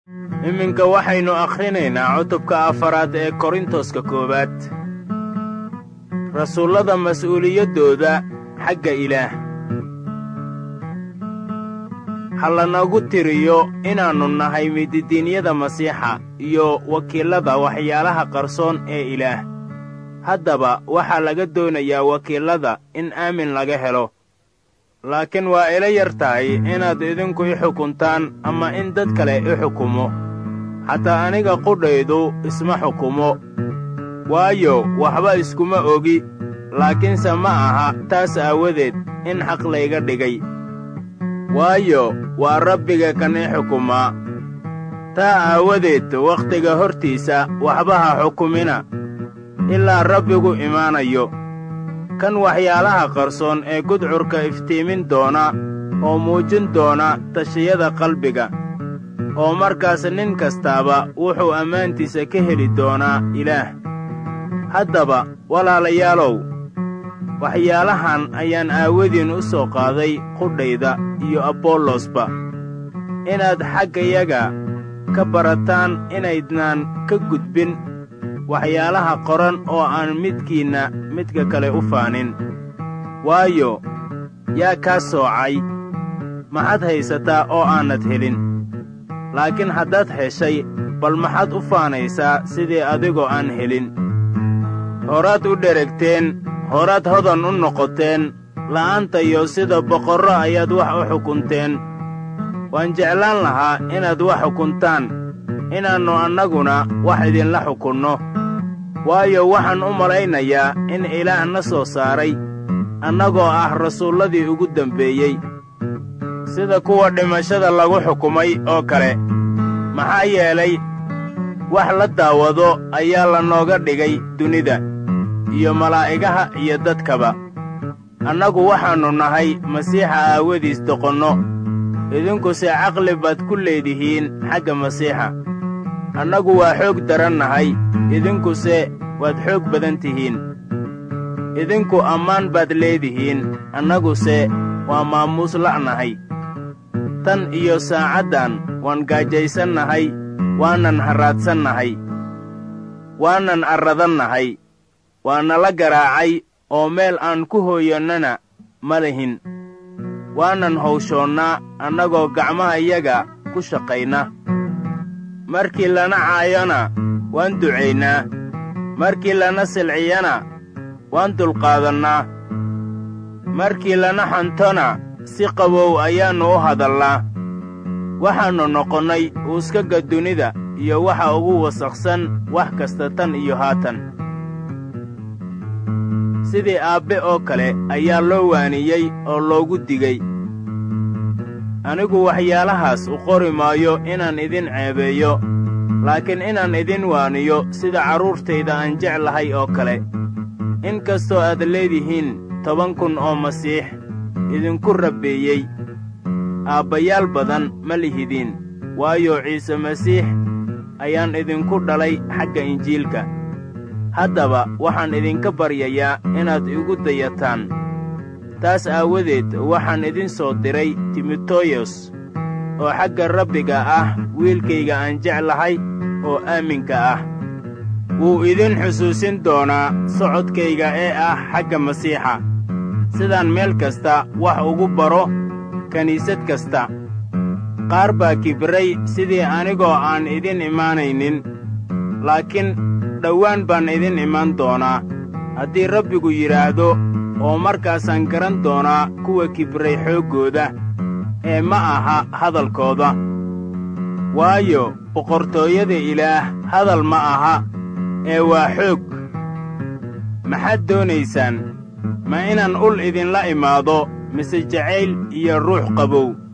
iminka waxaynu akhrinaynaa cutubka afaraad ee korintoska koowaad rasuullada mas'uuliyaddooda xagga ilaah ha lanagu tiriyo inaannu nahay mididiinyada masiixa iyo wakiillada waxyaalaha qarsoon ee ilaah haddaba waxaa laga doonayaa wakiillada in aamin laga helo laakiin waa ila yar tahay inaad idinku i xukuntaan ama in dad kale i xukumo xataa aniga qudhaydu isma xukumo waayo waxba iskuma ogi laakiinse ma aha taas aawadeed in xaq layga dhigay waayo waa rabbiga kan i xukumaa taa aawadeed wakhtiga hortiisa waxba ha xukumina ilaa rabbigu imaanayo kan waxyaalaha qarsoon ee gudcurka iftiimin doona oo muujin doona tashiyada qalbiga oo markaas nin kastaaba wuxuu ammaantiisa ka heli doonaa ilaah haddaba walaalayaalow waxyaalahan ayaan aawadiin u soo qaaday qudhayda iyo abollosba inaad xaggayaga ka barataan inaydnaan ka gudbin waxyaalaha qoran oo aan midkiinna midka kale u faanin waayo yaa kaa soocay maxaad haysataa oo aanad helin laakiin haddaad heshay bal maxaad u faanaysaa sidii adigoo aan helin horaad u dheregteen horaad hodan u noqoteen la'aantayo sida boqorro ayaad wax u xukunteen waan jeclaan lahaa inaad wax xukuntaan inaannu annaguna wax idinla xukunno waayo waxaan u malaynayaa in ilaah na soo saaray annagoo ah rasuulladii ugu dembeeyey sida kuwa dhimashada lagu xukumay oo kale maxaa yeelay wax la daawado ayaa lanooga dhigay dunida iyo malaa'igaha iyo dadkaba annagu waxaannu nahay masiixa aawadiis doqonno idinkuse caqli baad ku leedihiin xagga masiixa annagu waa xoog daran nahay idinkuse waad xoog badan tihiin idinku ammaan baad leedihiin annaguse waa maamuus la'nahay tan iyo saacaddan waan gaajaysannahay waanan harraadsannahay waanan arradannahay waa nala garaacay oo meel aan ku hooyannana ma lihin waanan hawshoonnaa annagoo gacmahayaga ku shaqayna markii lana caayona waan ducaynaa markii lana silciyana waan dulqaadannaa markii lana xantona si qabow ayaannu u hadalnaa waxaannu noqonnay uuskaga dunida iyo waxa ugu wasakhsan wax kasta tan iyo haatan sidii aabbe oo kale ayaa loo waaniyey oo loogu digey anigu waxyaalahaas u qori maayo inaan idin ceebeeyo laakiin inaan idin waaniyo sida carruurtayda aan jeclahay oo kale in kastoo aad leedihiin toban kun oo masiix idinku rabbeeyey aabbayaal badan ma lihidiin waayo ciise masiix ayaan idinku dhalay xagga injiilka haddaba waxaan idinka baryayaa inaad igu dayataan taas aawadeed waxaan idin soo diray timoteyos oo xagga rabbiga ah wiilkayga aan jeclahay oo aaminka ah wuu idin xusuusin doonaa socodkayga ee ah xagga masiixa sidaan meel kasta wax ugu baro kiniisad kasta qaar baa kibray sidii anigoo aan idin imaanaynin laakiin dhowaan baan idin iman doonaa haddii rabbigu yidhaahdo oo markaasaan garan doonaa kuwa kibray xooggooda ee ma aha hadalkooda waayo boqortooyada ilaah hadal ma aha ee waa xoog maxaad doonaysaan ma inaan ul idinla imaado mise jacayl iyo ruux qabow